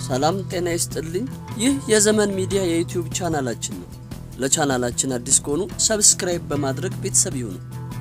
ሰላም ጤና ይስጥልኝ። ይህ የዘመን ሚዲያ የዩቲዩብ ቻናላችን ነው። ለቻናላችን አዲስ ከሆኑ ሰብስክራይብ በማድረግ ቤተሰብ ይሁኑ።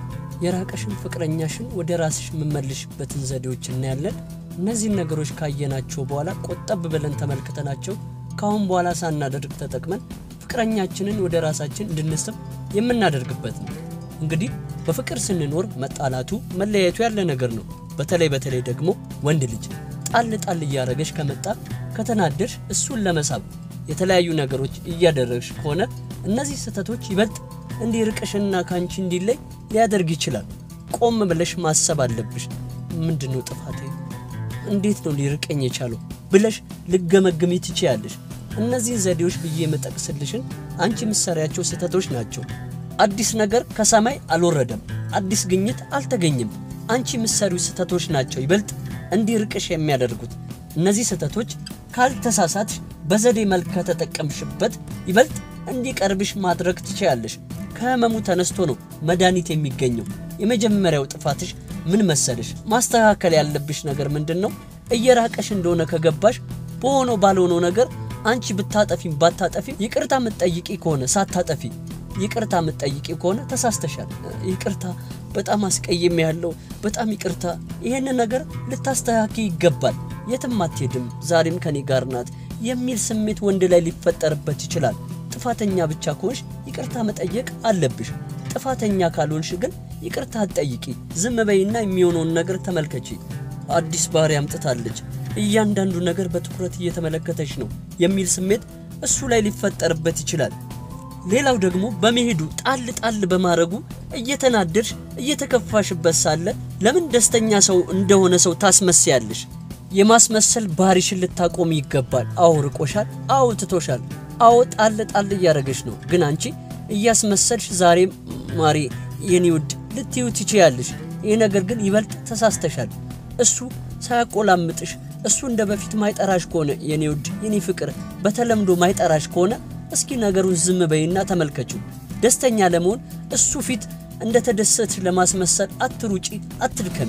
የራቀሽን ፍቅረኛሽን ወደ ራስሽ የምመልሽበትን ዘዴዎች እናያለን። እነዚህን ነገሮች ካየናቸው በኋላ ቆጠብ ብለን ተመልክተናቸው ከአሁን በኋላ ሳናደርግ ተጠቅመን ፍቅረኛችንን ወደ ራሳችን እንድንስብ የምናደርግበት ነው። እንግዲህ በፍቅር ስንኖር መጣላቱ መለያየቱ ያለ ነገር ነው። በተለይ በተለይ ደግሞ ወንድ ልጅ ጣል ጣል እያደረገሽ ከመጣ ከተናደሽ እሱን ለመሳብ የተለያዩ ነገሮች እያደረግሽ ከሆነ እነዚህ ስህተቶች ይበልጥ እንዲርቅሽና ከአንቺ እንዲለይ ሊያደርግ ይችላል። ቆም ብለሽ ማሰብ አለብሽ። ምንድን ነው ጥፋቴ? እንዴት ነው ሊርቀኝ የቻለው ብለሽ ልገመግሚ ትችያለሽ። እነዚህን ዘዴዎች ብዬ የምጠቅስልሽን አንቺ ምሰሪያቸው ስህተቶች ናቸው። አዲስ ነገር ከሰማይ አልወረደም። አዲስ ግኝት አልተገኘም። አንቺ ምሰሪው ስህተቶች ናቸው ይበልጥ እንዲርቅሽ የሚያደርጉት። እነዚህ ስህተቶች ካልተሳሳትሽ፣ በዘዴ መልክ ከተጠቀምሽበት ይበልጥ እንዲቀርብሽ ማድረግ ትችያለሽ። ከህመሙ ተነስቶ ነው መድኃኒት የሚገኘው። የመጀመሪያው ጥፋትሽ ምን መሰለሽ? ማስተካከል ያለብሽ ነገር ምንድን ነው? እየራቀሽ እንደሆነ ከገባሽ በሆነው ባልሆነው ነገር አንቺ ብታጠፊም ባታጠፊም ይቅርታ የምትጠይቂ ከሆነ ሳታጠፊ ይቅርታ የምትጠይቂ ከሆነ ተሳስተሻል። ይቅርታ በጣም አስቀይም ያለው በጣም ይቅርታ፣ ይሄን ነገር ልታስተካኪ ይገባል። የትም አትሄድም፣ ዛሬም ከኔ ጋር ናት የሚል ስሜት ወንድ ላይ ሊፈጠርበት ይችላል። ጥፋተኛ ብቻ ከሆንሽ ይቅርታ መጠየቅ አለብሽ። ጥፋተኛ ካልሆንሽ ግን ይቅርታ አትጠይቂ። ዝም በይና የሚሆነውን ነገር ተመልከቺ። አዲስ ባህሪ አምጥታለች፣ እያንዳንዱ ነገር በትኩረት እየተመለከተች ነው የሚል ስሜት እሱ ላይ ሊፈጠርበት ይችላል። ሌላው ደግሞ በመሄዱ ጣል ጣል በማድረጉ እየተናደድሽ እየተከፋሽበት ሳለ ለምን ደስተኛ ሰው እንደሆነ ሰው ታስመስያለሽ? የማስመሰል ባህሪሽን ልታቆም ይገባል። አዎ ርቆሻል፣ አዎ ትቶሻል፣ አዎ ጣል ጣል እያደረገች ነው። ግን አንቺ እያስመሰልሽ ዛሬ ማሪ የኔ ውድ ልትዩ ትችያለሽ። ይህ ነገር ግን ይበልጥ ተሳስተሻል። እሱ ሳያቆላምጥሽ እሱ እንደ በፊት ማይጠራሽ ከሆነ የኔ ውድ የኔ ፍቅር በተለምዶ ማይጠራሽ ከሆነ እስኪ ነገሩን ዝም በይና ተመልከችው። ደስተኛ ለመሆን እሱ ፊት እንደ ተደሰትሽ ለማስመሰል አትሩጪ፣ አትድከሚ።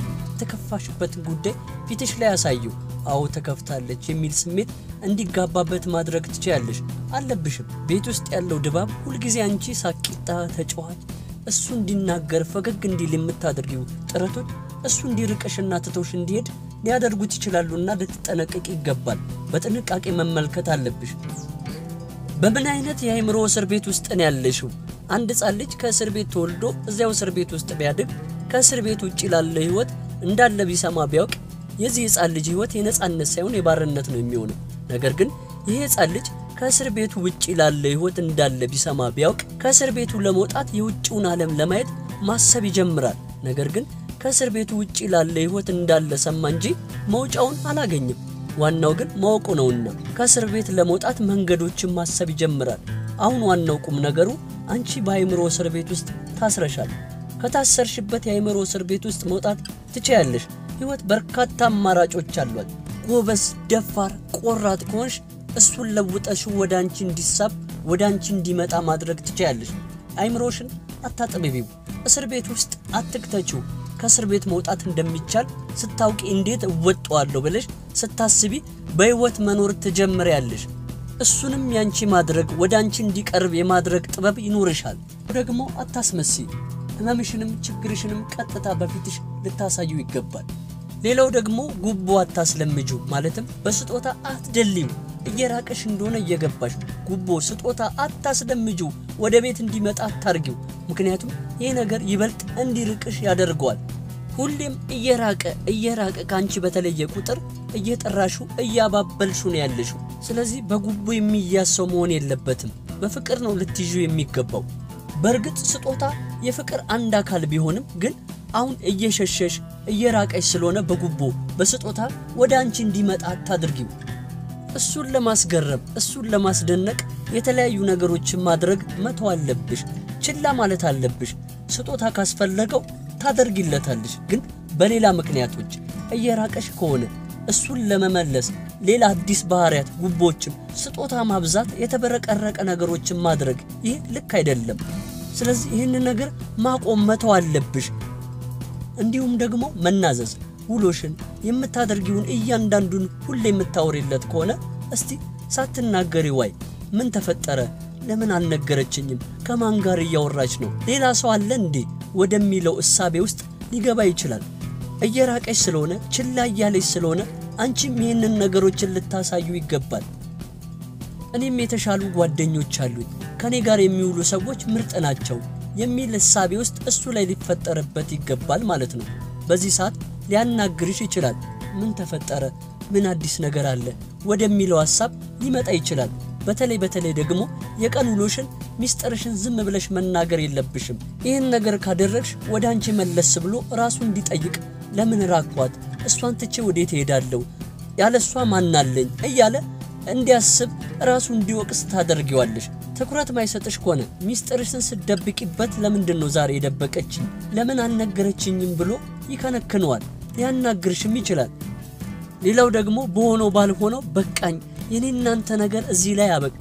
የተከፋሽበትን ጉዳይ ፊትሽ ላይ ያሳየው። አዎ ተከፍታለች የሚል ስሜት እንዲጋባበት ማድረግ ትችያለሽ። አለብሽም። ቤት ውስጥ ያለው ድባብ ሁልጊዜ አንቺ ሳቂጣ ተጫዋች፣ እሱ እንዲናገር ፈገግ እንዲል የምታደርጊው ጥረቶች እሱ እንዲርቅሽና ትቶሽ እንዲሄድ ሊያደርጉት ይችላሉና ልትጠነቀቅ ይገባል። በጥንቃቄ መመልከት አለብሽ። በምን አይነት የአእምሮ እስር ቤት ውስጥ ነው ያለሽው? አንድ ሕፃን ልጅ ከእስር ቤት ተወልዶ እዚያው እስር ቤት ውስጥ ቢያድግ ከእስር ቤት ውጭ ላለ ህይወት እንዳለ ቢሰማ ቢያውቅ የዚህ ሕፃን ልጅ ህይወት የነጻነት ሳይሆን የባርነት ነው የሚሆነው። ነገር ግን ይህ ሕፃን ልጅ ከእስር ቤቱ ውጭ ላለ ህይወት እንዳለ ቢሰማ ቢያውቅ ከእስር ቤቱ ለመውጣት የውጭውን ዓለም ለማየት ማሰብ ይጀምራል። ነገር ግን ከእስር ቤቱ ውጭ ላለ ህይወት እንዳለ ሰማ እንጂ መውጫውን አላገኝም። ዋናው ግን ማወቁ ነውና ከእስር ቤት ለመውጣት መንገዶችን ማሰብ ይጀምራል። አሁን ዋናው ቁም ነገሩ አንቺ በአእምሮ እስር ቤት ውስጥ ታስረሻል። ከታሰርሽበት የአእምሮ እስር ቤት ውስጥ መውጣት ትችያለሽ። ህይወት በርካታ አማራጮች አሏት። ጎበዝ፣ ደፋር፣ ቆራጥ ከሆንሽ እሱን ለውጠሽው ወደ አንቺ እንዲሳብ ወደ አንቺ እንዲመጣ ማድረግ ትችያለሽ። አእምሮሽን አታጥብቢው። እስር ቤት ውስጥ አትክተችው። ከእስር ቤት መውጣት እንደሚቻል ስታውቂ እንዴት እወጣዋለሁ ብለሽ ስታስቢ በህይወት መኖር ትጀምሪያለሽ። እሱንም ያንቺ ማድረግ ወደ አንቺ እንዲቀርብ የማድረግ ጥበብ ይኖርሻል። ደግሞ አታስመሲ። ህመምሽንም ችግርሽንም ቀጥታ በፊትሽ ልታሳዩ ይገባል። ሌላው ደግሞ ጉቦ አታስለምጁ፣ ማለትም በስጦታ አትደልዩ። እየራቀሽ እንደሆነ እየገባሽ ጉቦ፣ ስጦታ አታስለምጁ። ወደ ቤት እንዲመጣ አታርጊው። ምክንያቱም ይህ ነገር ይበልጥ እንዲርቅሽ ያደርገዋል። ሁሌም እየራቀ እየራቀ ከአንቺ በተለየ ቁጥር እየጠራሹ እያባበልሹ ነው ያለሽው። ስለዚህ በጉቦ የሚያዝ ሰው መሆን የለበትም። በፍቅር ነው ልትይዙ የሚገባው። በእርግጥ ስጦታ የፍቅር አንድ አካል ቢሆንም ግን አሁን እየሸሸሽ እየራቀሽ ስለሆነ በጉቦ በስጦታ ወደ አንቺ እንዲመጣ አታድርጊው። እሱን ለማስገረም እሱን ለማስደነቅ የተለያዩ ነገሮችን ማድረግ መተው አለብሽ። ችላ ማለት አለብሽ። ስጦታ ካስፈለገው ታደርጊለታለሽ፣ ግን በሌላ ምክንያቶች እየራቀሽ ከሆነ እሱን ለመመለስ ሌላ አዲስ ባህሪያት፣ ጉቦችን፣ ስጦታ ማብዛት፣ የተበረቀረቀ ነገሮችን ማድረግ ይህ ልክ አይደለም። ስለዚህ ይህንን ነገር ማቆም መተው አለብሽ። እንዲሁም ደግሞ መናዘዝ ውሎሽን፣ የምታደርጊውን እያንዳንዱን ሁሌ የምታወሪለት ከሆነ እስቲ ሳትናገሪ ዋይ ምን ተፈጠረ? ለምን አልነገረችኝም? ከማን ጋር እያወራች ነው? ሌላ ሰው አለ እንዴ? ወደሚለው እሳቤ ውስጥ ሊገባ ይችላል። እየራቀች ስለሆነ ችላ እያለች ስለሆነ አንቺም ይህንን ነገሮችን ልታሳዩ ይገባል። እኔም የተሻሉ ጓደኞች አሉኝ፣ ከኔ ጋር የሚውሉ ሰዎች ምርጥ ናቸው የሚል እሳቤ ውስጥ እሱ ላይ ሊፈጠርበት ይገባል ማለት ነው። በዚህ ሰዓት ሊያናግርሽ ይችላል። ምን ተፈጠረ? ምን አዲስ ነገር አለ? ወደሚለው ሐሳብ ሊመጣ ይችላል። በተለይ በተለይ ደግሞ የቀን ውሎሽን ሚስጥርሽን ዝም ብለሽ መናገር የለብሽም። ይህን ነገር ካደረግሽ ወደ አንቺ መለስ ብሎ ራሱ እንዲጠይቅ ለምን ራኳት? እሷን ትቼ ወዴት እሄዳለሁ? ያለ እሷ ማናለኝ? እያለ እንዲያስብ ራሱ እንዲወቅስ ታደርጊዋለሽ። ትኩረት ማይሰጥሽ ከሆነ ሚስጥርሽን ስደብቂበት ለምንድን ነው ዛሬ የደበቀችኝ? ለምን አልነገረችኝም ብሎ ይከነክነዋል። ሊያናግርሽም ይችላል። ሌላው ደግሞ በሆነው ባልሆነው በቃኝ፣ የኔ እናንተ ነገር እዚህ ላይ አበቃ፣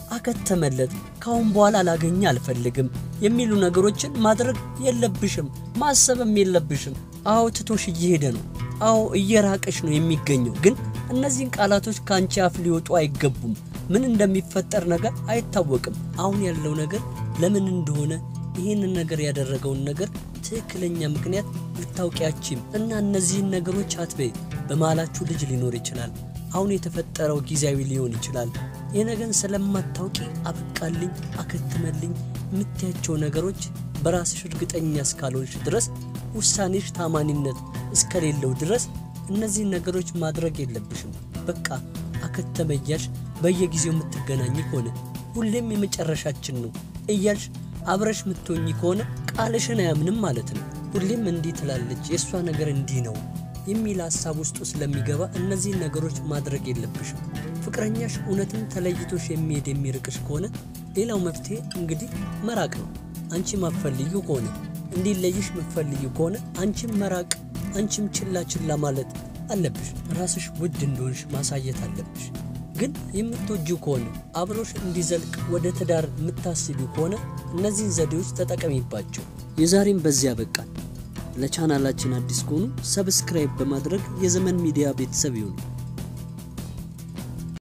አከተመለት፣ ካሁን በኋላ ላገኘ አልፈልግም የሚሉ ነገሮችን ማድረግ የለብሽም፣ ማሰብም የለብሽም። አዎ ትቶሽ እየሄደ ነው። አዎ እየራቀሽ ነው የሚገኘው። ግን እነዚህን ቃላቶች ከአንቺ አፍ ሊወጡ አይገቡም። ምን እንደሚፈጠር ነገር አይታወቅም። አሁን ያለው ነገር ለምን እንደሆነ ይህንን ነገር ያደረገውን ነገር ትክክለኛ ምክንያት ልታውቂያችም እና እነዚህን ነገሮች አትበይ። በመሃላችሁ ልጅ ሊኖር ይችላል። አሁን የተፈጠረው ጊዜያዊ ሊሆን ይችላል። ይህ ነገር ስለማታውቂ አበቃልኝ፣ አከትመልኝ የምትያቸው ነገሮች በራስሽ እርግጠኛ እስካልሆንሽ ድረስ ውሳኔሽ ታማኒነት እስከሌለው ድረስ እነዚህን ነገሮች ማድረግ የለብሽም። በቃ አከተመ እያልሽ በየጊዜው የምትገናኝ ከሆነ ሁሌም የመጨረሻችን ነው እያልሽ አብረሽ የምትሆኝ ከሆነ ቃልሽን አያምንም ማለት ነው። ሁሌም እንዲህ ትላለች፣ የእሷ ነገር እንዲህ ነው የሚል ሀሳብ ውስጡ ስለሚገባ እነዚህን ነገሮች ማድረግ የለብሽም። ፍቅረኛሽ እውነትም ተለይቶሽ የሚሄድ የሚርቅሽ ከሆነ ሌላው መፍትሄ እንግዲህ መራቅ ነው። አንቺ ማትፈልጊ ከሆነ እንዲለይሽ የምትፈልጊ ከሆነ አንቺም መራቅ፣ አንቺም ችላ ችላ ማለት አለብሽ። ራስሽ ውድ እንደሆንሽ ማሳየት አለብሽ። ግን የምትወጂው ከሆነ አብሮሽ እንዲዘልቅ ወደ ትዳር የምታስቢው ከሆነ እነዚህን ዘዴዎች ተጠቀሚባቸው። የዛሬም በዚያ በቃል። ለቻናላችን አዲስ ከሆኑ ሰብስክራይብ በማድረግ የዘመን ሚዲያ ቤተሰብ ይሁኑ።